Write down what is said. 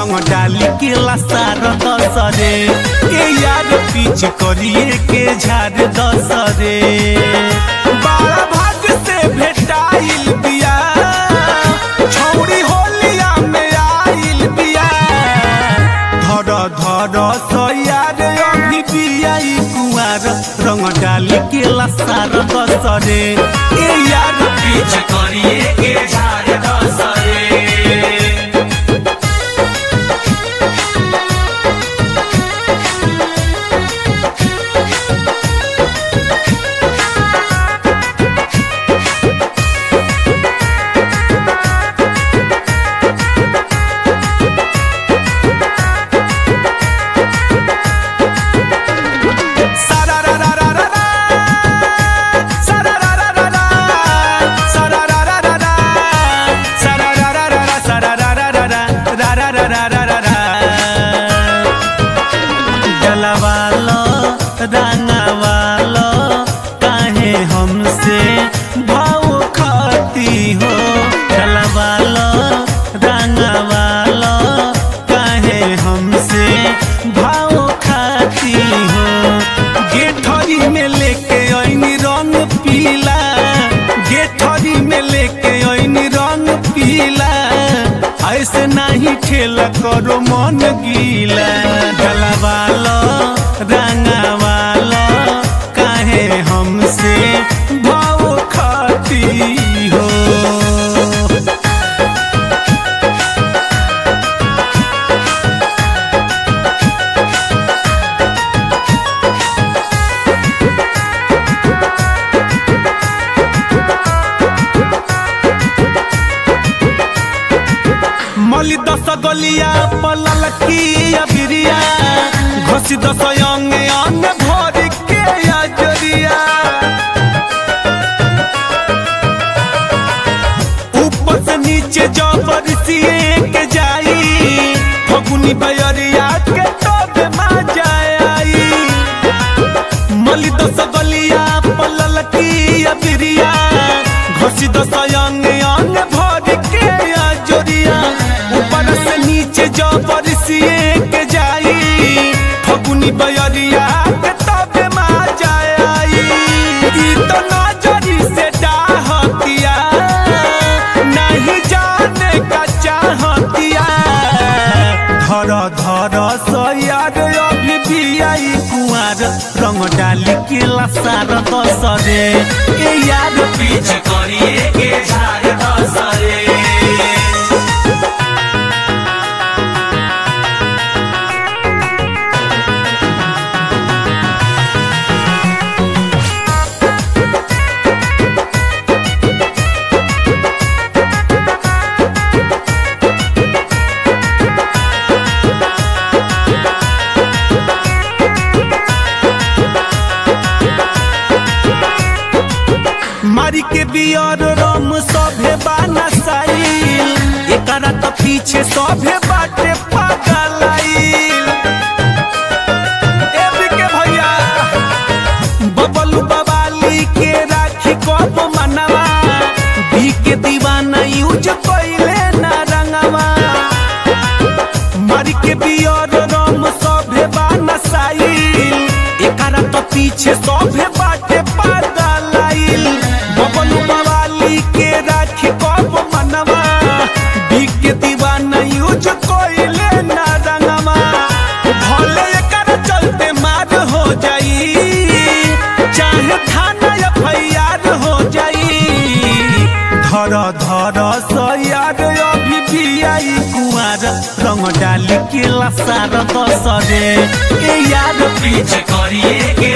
रंग डाली के लसार दसरे ए यार पीछ करिए के झाड़ दसरे बाड़ा भाग से भेटाइल बिया छौड़ी होलिया में आइल बिया धर धर सयार अभी बियाई कुआर रंग डाली के लसार दसरे ए यार पीछ करिए के झाड़ दसरे डलवालो रंगवालो काहे हमसे भाव खाती हो डलवालो रंगवालो काहे हमसे भाव खाती हो गेठरी में लेके ऐनी रंग पीला गेठरी में लेके ऐनी रंग पीला ऐसे नहीं खेला करो मन गीला डलवालो रंगवालो काहे हमसे भाव खाती हो मली दस गलिया पलल की अबिरिया घोसी दस अंग अंग भर के अजरिया ऊपर से नीचे जबर सिए के जाई फगुनी बयरिया के तोबे मा जाई मली दस गलिया पलल की अबिरिया घोसी दस अंग अंग भर के अजरिया ऊपर से नीचे जबर सिए के जाई फगुनी बयरिया के तबे मा जाई ई तो नजरी से डाहतिया नहीं जाने का चाहतिया धर धर सयार अभी भी आई कुआर रंग डाली के लसार दसरे ए यार पीछ करिए के झाड़ दसरे मारी के बियर रम सभे बाना साइल एकरा त पीछे सभे बाटे पागलाइल एबी के भैया बबलू बवाली के राखी कब मनवा बी के दीवाना यूज कइले ना रंगवा मारी के बियर रम सभे बाना साइल एकरा त पीछे सभे बाटे पागलाइल बबलू बवाली के राखी कब मनवा बी के दीवाना यूज कइले ना रंगवा भले एकरा चलते मार हो जाई चाहे थाना एफआईआर हो जाई धर धर सयार अभी भी आई कुआर रंग डाली के लसार दसरे ए यार पीछ करिए के